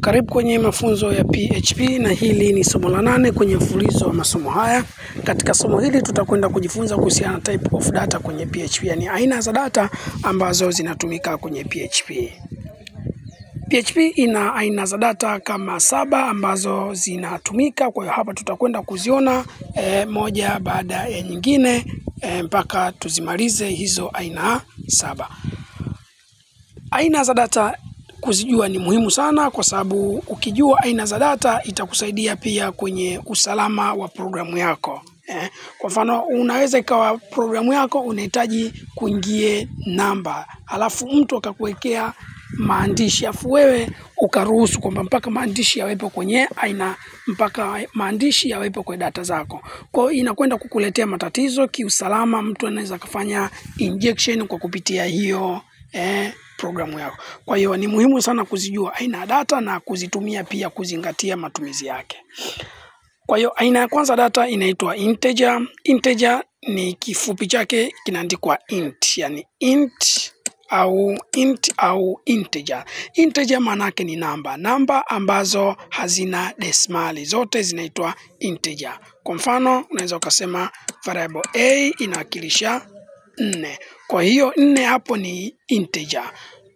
Karibu kwenye mafunzo ya PHP na hili ni somo la nane kwenye mfululizo wa masomo haya. Katika somo hili tutakwenda kujifunza kuhusiana na type of data kwenye PHP, yani aina za data ambazo zinatumika kwenye PHP. PHP ina aina za data kama saba ambazo zinatumika. Kwa hiyo hapa tutakwenda kuziona eh, moja baada ya nyingine eh, mpaka tuzimalize hizo aina saba. Aina za data kuzijua ni muhimu sana, kwa sababu ukijua aina za data itakusaidia pia kwenye usalama wa programu yako. Eh, kwa mfano unaweza ikawa programu yako unahitaji kuingie namba, alafu mtu akakuwekea maandishi afu wewe ukaruhusu kwamba mpaka maandishi yawepo kwenye aina mpaka maandishi yawepo kwenye data zako. Kwa hiyo inakwenda kukuletea matatizo kiusalama. Mtu anaweza kufanya injection kwa kupitia hiyo eh, programu yako. Kwa hiyo ni muhimu sana kuzijua aina ya data na kuzitumia pia kuzingatia matumizi yake. Kwa hiyo aina ya kwanza data inaitwa integer. Integer ni kifupi chake kinaandikwa int, yani int au int au integer. Integer maana yake ni namba, namba ambazo hazina desimali, zote zinaitwa integer. Kwa mfano unaweza ukasema variable a inawakilisha nne, kwa hiyo nne hapo ni integer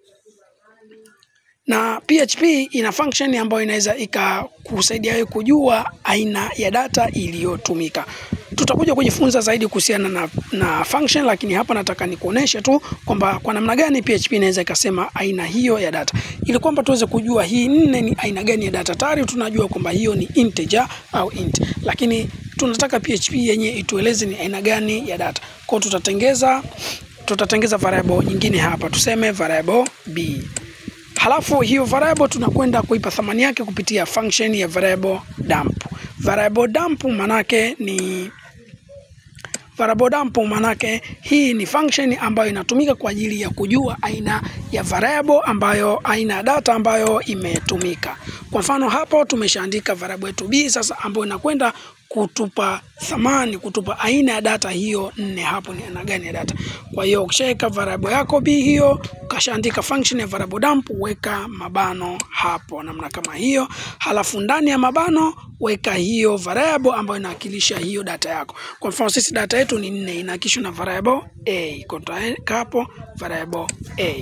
na PHP ina function ambayo inaweza ikakusaidia wewe kujua aina ya data iliyotumika. Tutakuja kujifunza zaidi kuhusiana na, na function, lakini hapa nataka nikuoneshe tu kwamba kwa namna gani PHP inaweza ikasema aina hiyo ya data, ili kwamba tuweze kujua hii nne ni aina gani ya data. Tayari tunajua kwamba hiyo ni integer au int, lakini tunataka PHP yenye itueleze ni aina gani ya data. Kwa hiyo tutatengeza tutatengeza variable nyingine hapa, tuseme variable b Halafu hiyo variable tunakwenda kuipa thamani yake kupitia function ya variable dump. Variable dump manake ni variable dump manake hii ni function ambayo inatumika kwa ajili ya kujua aina ya variable ambayo aina ya data ambayo imetumika. Kwa mfano hapo tumeshaandika variable yetu b sasa, ambayo inakwenda kutupa thamani, kutupa aina ya data hiyo nne. Hapo ni aina gani ya data? Kwa hiyo ukishaweka variable yako b hiyo, ukashaandika function ya variable dump, weka mabano hapo namna kama hiyo, halafu ndani ya mabano weka hiyo variable ambayo inawakilisha hiyo data yako. Kwa mfano sisi data yetu ni nne, inawakilishwa na variable a, kwa tutaweka hapo variable a.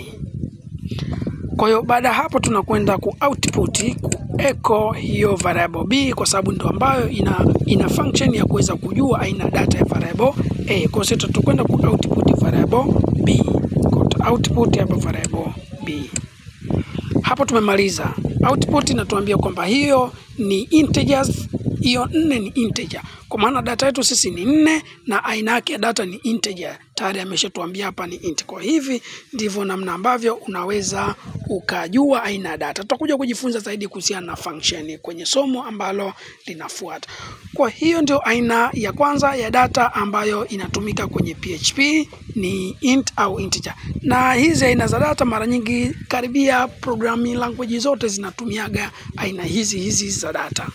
Kwa hiyo baada ya hapo tunakwenda ku output ku echo hiyo variable b, kwa sababu ndio ambayo ina, ina function ya kuweza kujua aina data ya variable a. Kwa hiyo tutakwenda ku output variable b, kwa output hapa variable b. Hapo tumemaliza output, inatuambia kwamba hiyo ni integers hiyo nne ni integer, kwa maana data yetu sisi ni nne na aina yake ya data ni integer. Tayari ameshatuambia hapa ni int. Kwa hivi ndivyo namna ambavyo unaweza ukajua aina ya data. Tutakuja kujifunza zaidi kuhusiana na function kwenye somo ambalo linafuata. Kwa hiyo ndio aina ya kwanza ya data ambayo inatumika kwenye PHP ni int au integer, na hizi aina za data mara nyingi karibia programming language zote zinatumiaga aina hizi hizi za data.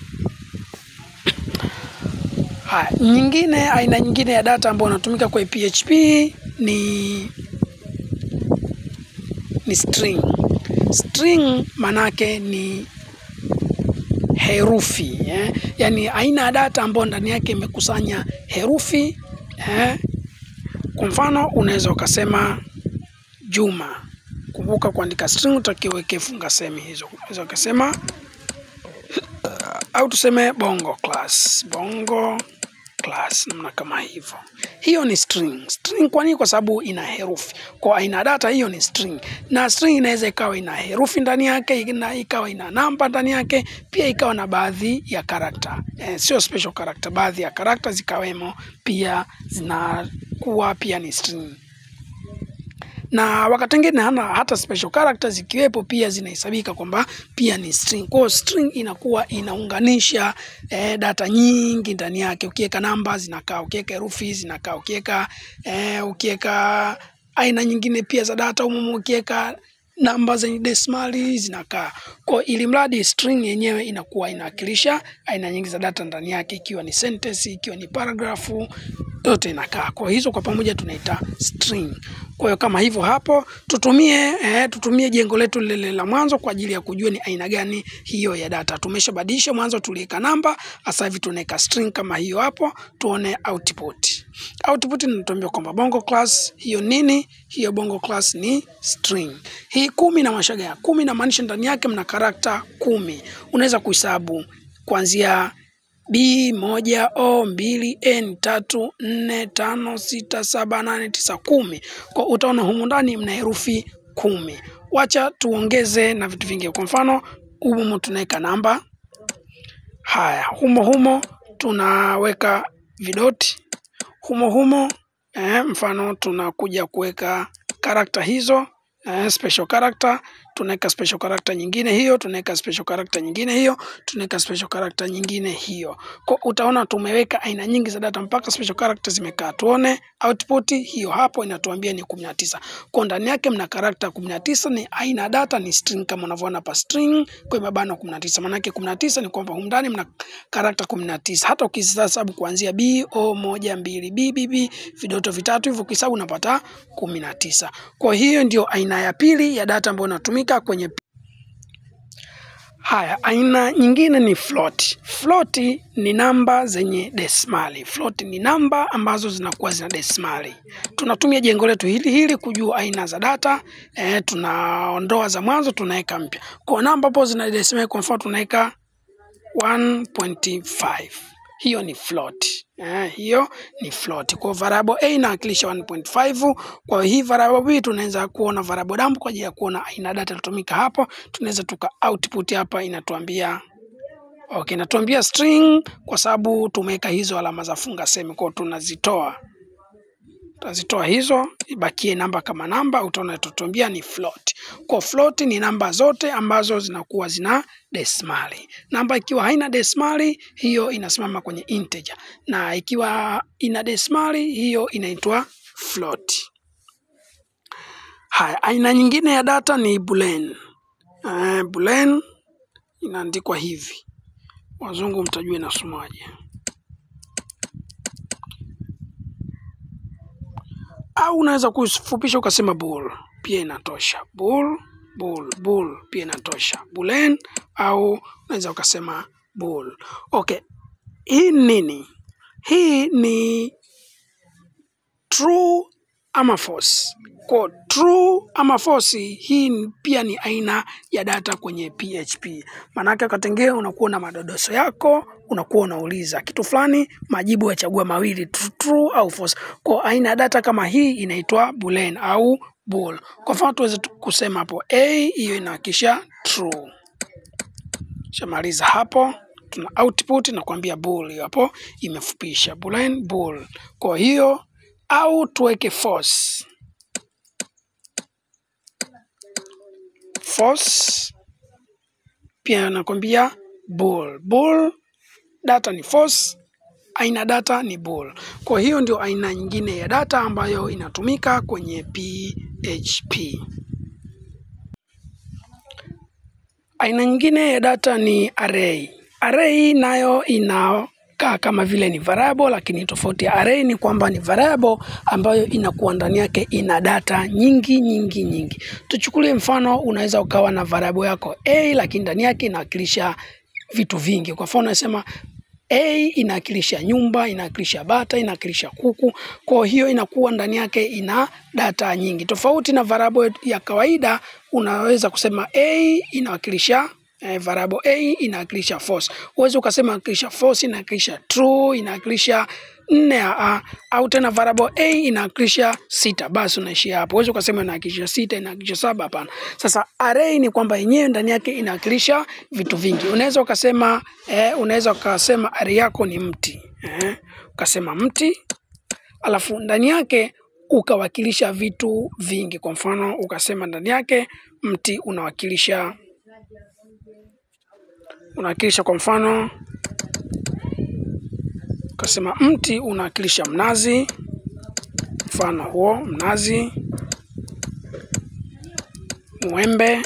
Haya, nyingine aina nyingine ya data ambayo inatumika kwa PHP ni ni string. String manake ni herufi eh? Yaani aina ya data ambayo ndani yake imekusanya herufi eh? Kwa mfano unaweza ukasema Juma. Kumbuka kuandika string utakiweke funga semi hizo. Unaweza ukasema au tuseme bongo class, bongo class, namna kama hivyo. Hiyo ni string. String kwa nini? Kwa sababu ina herufi. Kwa aina data hiyo ni string, na string inaweza ikawa ina herufi ndani yake, ina ikawa ina namba ndani yake, pia ikawa na baadhi ya character eh, sio special character, baadhi ya character zikawemo, pia zinakuwa pia ni string na wakati mwingine hana hata special characters zikiwepo pia zinahesabika kwamba pia ni string. Kwa hiyo string inakuwa inaunganisha eh, data nyingi ndani yake. Ukiweka namba zinakaa, ukiweka herufi zinakaa, ukiweka eh, ukiweka aina nyingine pia za data umumu, ukiweka namba zenye desimali zinakaa. Kwa ili mradi string yenyewe inakuwa inawakilisha aina nyingi za data ndani yake, ikiwa ni sentence, ikiwa ni paragrafu yote inakaa. Kwa hizo kwa pamoja tunaita string. Kwa hiyo kama hivyo hapo tutumie eh, tutumie jengo letu lile la mwanzo kwa ajili ya kujua ni aina gani hiyo ya data. Tumeshabadilisha, mwanzo tuliweka namba, sasa hivi tunaweka string kama hiyo hapo, tuone output. Output inatuambia kwamba bongo class hiyo nini? Hiyo bongo class ni string. Hii kumi na mashaga ya kumi inamaanisha ndani yake mna karakta kumi. Unaweza kuhesabu kuanzia B moja O mbili N tatu nne tano sita saba nane tisa kumi. Kwa utaona humu ndani mna herufi kumi. Wacha tuongeze na vitu vingi. Kwa mfano humu tunaweka namba. Haya, humo humo tunaweka vidoti humo humo. Eh, mfano tunakuja kuweka karakta hizo eh, special character tunaweka special character nyingine hiyo, tunaweka special character nyingine hiyo, tunaweka special character nyingine hiyo. Kwa utaona tumeweka aina nyingi za data mpaka special character zimekaa. Tuone output hiyo hapo inatuambia ni 19. Kwa ndani yake mna character 19, ni aina data ni string kama unavyoona hapa string kwa mabano 19. Maana yake 19 ni kwamba humu ndani mna character 19. Hata ukihesabu kuanzia B O moja mbili B B B vidoto vitatu hivyo ukihesabu unapata 19. Kwa hiyo ndio aina ya pili ya data ambayo inatumika kwenye haya. Aina nyingine ni float. Float ni namba zenye desimali. Float ni namba ambazo zinakuwa zina desimali. Tunatumia jengo letu hili hili kujua aina za data e, tunaondoa za mwanzo tunaweka mpya. Kwa namba hapo zina desimali, kwa mfano tunaweka 1.5 hiyo ni float. Eh, hiyo ni float. Kwa variable a inawakilisha 1.5. Kwa hii variable b tunaweza kuona variable dump kwa ajili ya kuona aina data ilitumika hapo. Tunaweza tuka output hapa inatuambia okay, inatuambia string kwa sababu tumeweka hizo alama za funga semi, kwa tunazitoa tutazitoa hizo ibakie namba kama namba, utaona tutatuambia ni float. Kwa float ni namba zote ambazo zinakuwa zina desimali. Namba ikiwa haina desimali, hiyo inasimama kwenye integer, na ikiwa ina desimali, hiyo inaitwa float. Haya, aina nyingine ya data ni boolean. Uh, boolean inaandikwa hivi, wazungu mtajua inasomaje. au unaweza kufupisha ukasema bool pia inatosha. Bool, bool, bool pia inatosha. Boolean au unaweza ukasema bool. Okay, hii ni nini? Hii ni true ama false. Kwa true ama false, hii pia ni aina ya data kwenye PHP. Maanake wakati mwingine unakuwa na madodoso yako, unakuwa unauliza kitu fulani, majibu yachagua mawili, true au false. Kwa aina ya data kama hii inaitwa boolean au bool. Kwa mfano tuweze kusema hapo a, hiyo inawakilisha true. Shamaliza hapo tuna output na kuambia bool, hiyo hapo imefupisha boolean bool. Kwa hiyo au tuweke false false pia nakwambia bool. Bool data ni false, aina data ni bool. Kwa hiyo ndio aina nyingine ya data ambayo inatumika kwenye PHP. Aina nyingine ya data ni array. Array nayo ina kaa kama vile ni variable, lakini tofauti ya array ni kwamba ni variable ambayo inakuwa ndani yake ina data nyingi nyingi nyingi. Tuchukulie mfano, unaweza ukawa na variable yako a, lakini ndani yake inawakilisha vitu vingi. Kwa mfano unasema a inawakilisha nyumba, inawakilisha bata, inawakilisha kuku. Kwa hiyo inakuwa ndani yake ina data nyingi, tofauti na variable ya kawaida. Unaweza kusema a inawakilisha eh, variable a inawakilisha false. Uweze ukasema inawakilisha false, inawakilisha true, inawakilisha nne a, au tena variable a inawakilisha sita, basi unaishia hapo. Uweze ukasema inawakilisha sita, inawakilisha saba, hapana. Sasa array ni kwamba yenyewe ndani yake inawakilisha vitu vingi. Unaweza ukasema eh, unaweza ukasema array yako ni mti eh, ukasema mti alafu ndani yake ukawakilisha vitu vingi. Kwa mfano ukasema ndani yake mti unawakilisha unawakilisha kwa mfano ukasema mti unawakilisha mnazi, mfano huo mnazi, mwembe,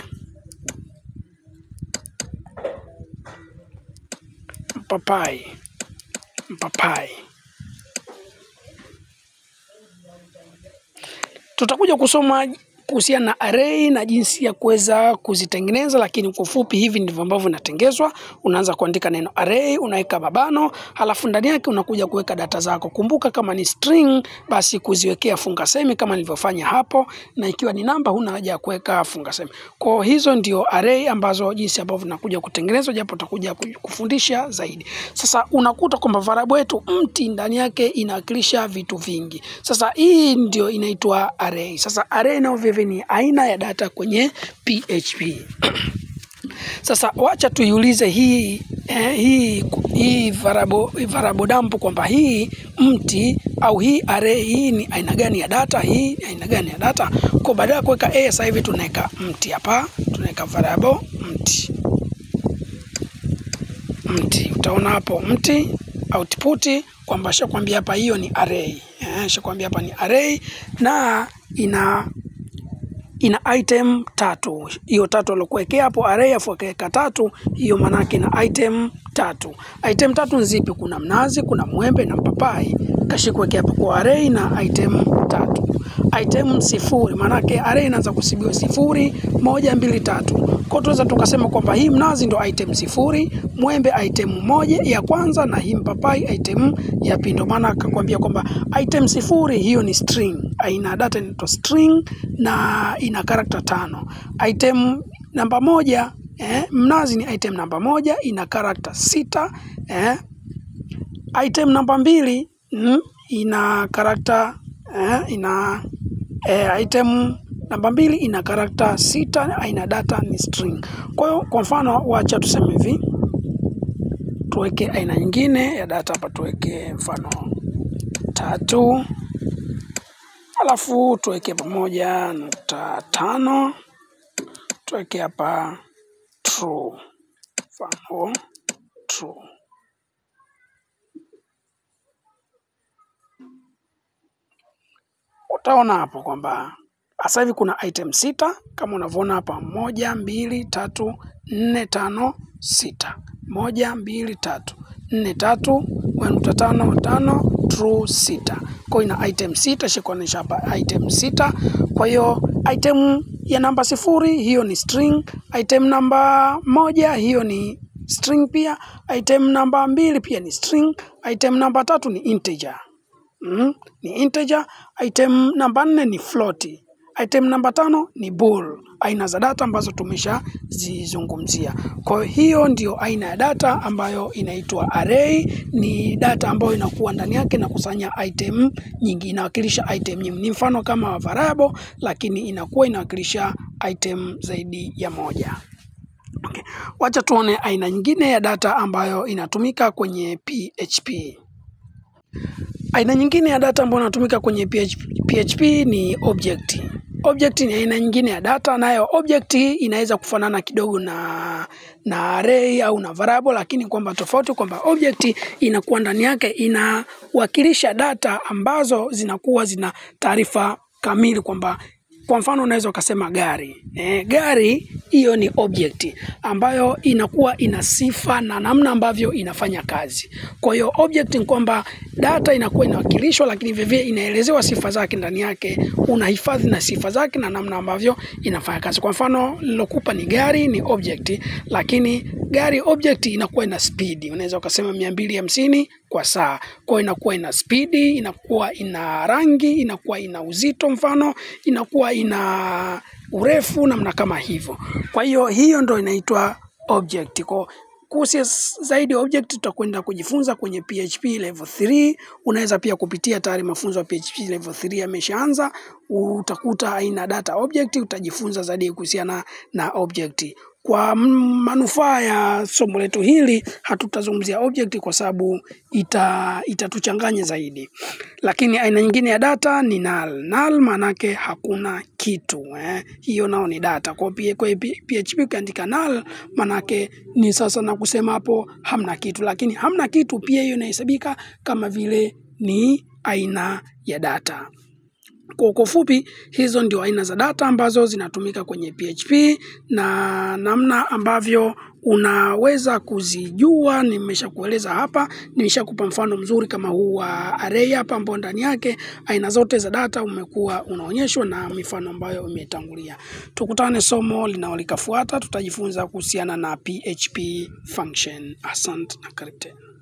mpapai, mpapai. Tutakuja kusoma kuhusiana na array na jinsi ya kuweza kuzitengeneza, lakini kwa ufupi hivi ndivyo ambavyo inatengezwa. Unaanza kuandika neno array, unaweka mabano, halafu ndani yake unakuja kuweka data zako. Kumbuka kama ni string, basi kuziwekea funga semi kama nilivyofanya hapo, na ikiwa ni namba, huna haja ya kuweka funga semi. Kwa hizo ndio array ambazo jinsi ambavyo vinakuja kutengenezwa, japo tutakuja kufundisha zaidi. Sasa unakuta kwamba variable yetu mti ndani yake inawakilisha vitu vingi. Sasa hii ndio inaitwa array. Sasa array nayo vile ni aina ya data kwenye PHP. Sasa wacha tuiulize hii eh, hii hii variable variable dump kwamba hii mti au hii array hii ni aina gani ya data, hii ni aina gani ya data. Kwa badala ya kuweka a, sasa hivi tunaweka mti hapa, tunaweka variable mti mti. Utaona hapo mti output kwamba shakwambia hapa hiyo ni array eh, shakwambia hapa ni array na ina ina item tatu. Hiyo tatu alikuwekea hapo array, afu akaweka tatu, hiyo maanake ina item tatu. Item tatu ni zipi? Kuna mnazi, kuna mwembe na mpapai. Kashikuwekea hapo kwa array na item tatu. Item sifuri, maanake array inaanza kusibiwa sifuri, moja, mbili, tatu. Kwa tunaweza tukasema kwamba hii mnazi ndo item sifuri, mwembe item moja ya kwanza, na hii mpapai item ya pili. Ndio maana akakwambia kwamba item sifuri hiyo ni string, aina data inaitwa string na ina karakta tano. Item namba moja eh, mnazi ni item namba moja ina karakta sita eh. Item namba mbili mm, ina karakta eh, ina eh, item namba mbili ina karakta sita, aina data ni string. Kwa hiyo kwa mfano, wacha tuseme hivi, tuweke aina nyingine ya data hapa, tuweke mfano tatu alafu tuweke pamoja nukta tano tuweke hapa true, mfano true. Utaona hapo kwamba sasa hivi kuna item sita kama unavyoona hapa, moja mbili tatu nne tano sita, moja mbili tatu nne tatu nukta tano tano true sita. Kwa hiyo ina item sita, shikuonyesha hapa item sita. Kwa hiyo item ya namba sifuri hiyo ni string, item namba moja hiyo ni string pia, item namba mbili pia ni string, item namba tatu ni integer. Mm, ni integer. Item namba nne ni float. Item namba tano ni bool. Aina za data ambazo tumeshazizungumzia. Kwa hiyo ndio aina ya data ambayo inaitwa array. Ni data ambayo inakuwa ndani yake na kusanya item nyingi, inawakilisha item nyingi. Ni mfano kama variable, lakini inakuwa inawakilisha item zaidi ya moja. Okay. Wacha tuone aina nyingine ya data ambayo inatumika kwenye PHP. Aina nyingine ya data ambayo inatumika kwenye PHP, PHP ni object. Object ni aina nyingine ya data, nayo object inaweza kufanana kidogo na na array au na variable, lakini kwamba tofauti kwamba object inakuwa ndani yake inawakilisha data ambazo zinakuwa zina taarifa kamili kwamba kwa mfano unaweza ukasema gari e, gari hiyo ni object ambayo inakuwa ina sifa na namna ambavyo inafanya kazi. Kwa hiyo object ni kwamba data inakuwa inawakilishwa, lakini vivyo inaelezewa sifa zake ndani yake, unahifadhi na sifa zake na namna ambavyo inafanya kazi. Kwa mfano nilokupa ni gari, ni object, lakini gari object inakuwa ina speed, unaweza ukasema mia mbili hamsini kwa saa. Kwa hiyo inakuwa ina speed, inakuwa ina rangi, inakuwa ina uzito, mfano inakuwa ina urefu, namna kama hivyo. Kwa hiyo hiyo ndo inaitwa object. Kwa kuhusu zaidi object tutakwenda kujifunza kwenye PHP level 3. Unaweza pia kupitia tayari mafunzo ya PHP level 3 yameshaanza, utakuta aina data object, utajifunza zaidi kuhusiana na object. Kwa manufaa ya somo letu hili hatutazungumzia object kwa sababu ita itatuchanganya zaidi, lakini aina nyingine ya data ni null. Null maanake hakuna kitu eh. Hiyo nao ni data. Kwa hiyo PHP ukiandika null maanake ni sasa na kusema hapo hamna kitu, lakini hamna kitu pia hiyo inahesabika kama vile ni aina ya data. Kwa ufupi, hizo ndio aina za data ambazo zinatumika kwenye PHP na namna ambavyo unaweza kuzijua. Nimeshakueleza hapa, nimeshakupa mfano mzuri kama huu wa array hapa, ambao ndani yake aina zote za data umekuwa unaonyeshwa na mifano ambayo imetangulia. Tukutane somo linalolikafuata, tutajifunza kuhusiana na PHP function. Asante na karibu tena.